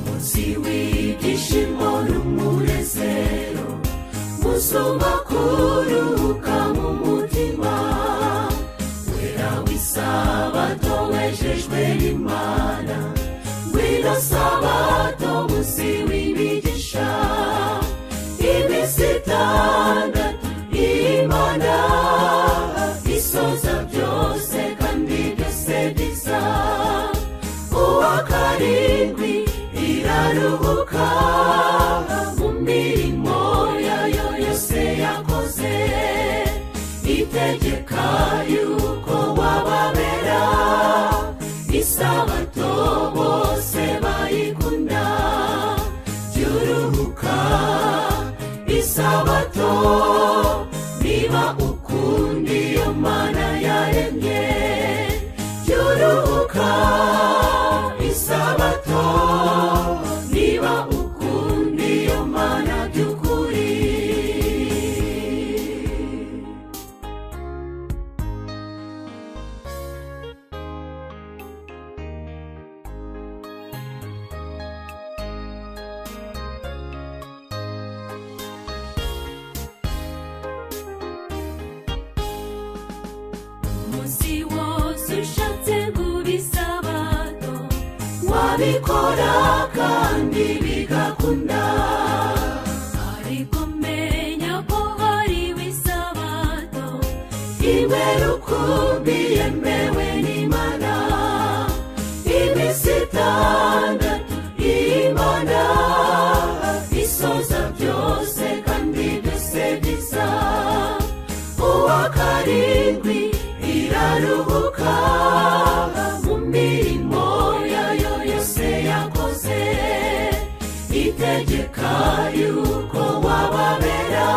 munsi w'ibyishimo n'umunezero musumba kuruhuka mu mutima wera w'isabato wejejwe n'imana ngwino sabato munsi w'imigisha iminsi itandatu imana isoza byose kandi byose biza uwa karindwi iraruhuka mu mirimo yayo yose yakoze itegeka yuko wababera isabato bose bayikunda byuruhuka isabato niba ukunda iyo mana yaremye byuruhuka isabato niba ukunda iyo mana by'ukuri umunsi wose ushatse guba isabato wabikora kandi bigakunda ariko menya ko hariho isabato imwe rukumbi yemewe n'imana iminsi itandatu imana isoza byose kandi byose bisa uwa karindwi iraruhuka mu mirimo yayo yose yakoze itegeka yuko wababera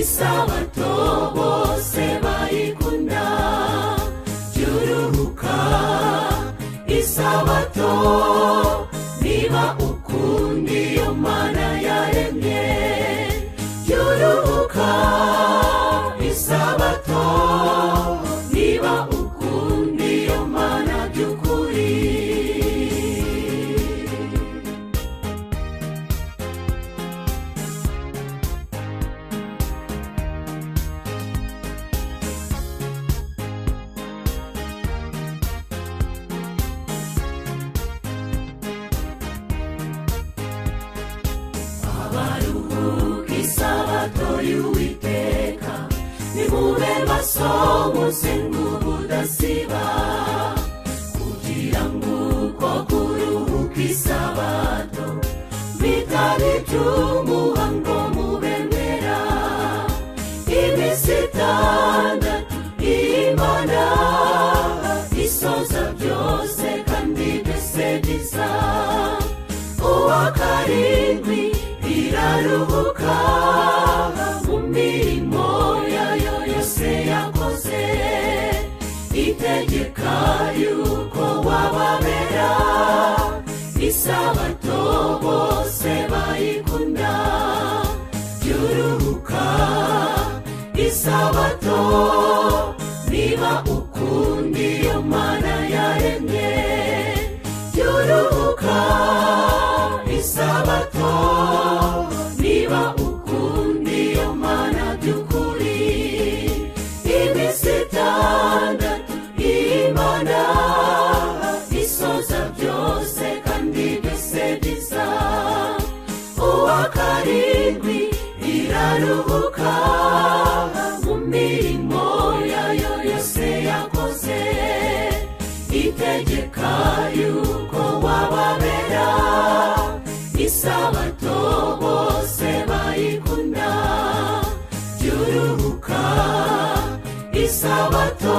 isabato bose bayikunda byuruhuka isabato niba ukunda iyo mana yaremye byuruhuka isabato niba ukunda iyo mana by'ukuri abaruhuka isabato y'uwiteka nimube maso muze nk'ubudasiba kugira ngo uko kuruhuka isabato bitari iby'umuhango mubemera iminsi itandatu imana isoza byose kandi byose biza uwa karindwi iraruhuka mu mirimo yayo yose yakoze itegeka yuko wababera isabato bose bayikunda byuruhuka isabato niba ukunda iyo mana yaremye byuruhuka isabato niba ukunda iyo mana by'ukuri iminsi itandatu imana isoza byose kandi byose biza uwa karindwi iraruhuka mu mirimo yayo yose yakoze itegeka yuko wababera isabato bose bayikunda byuruhuka isabato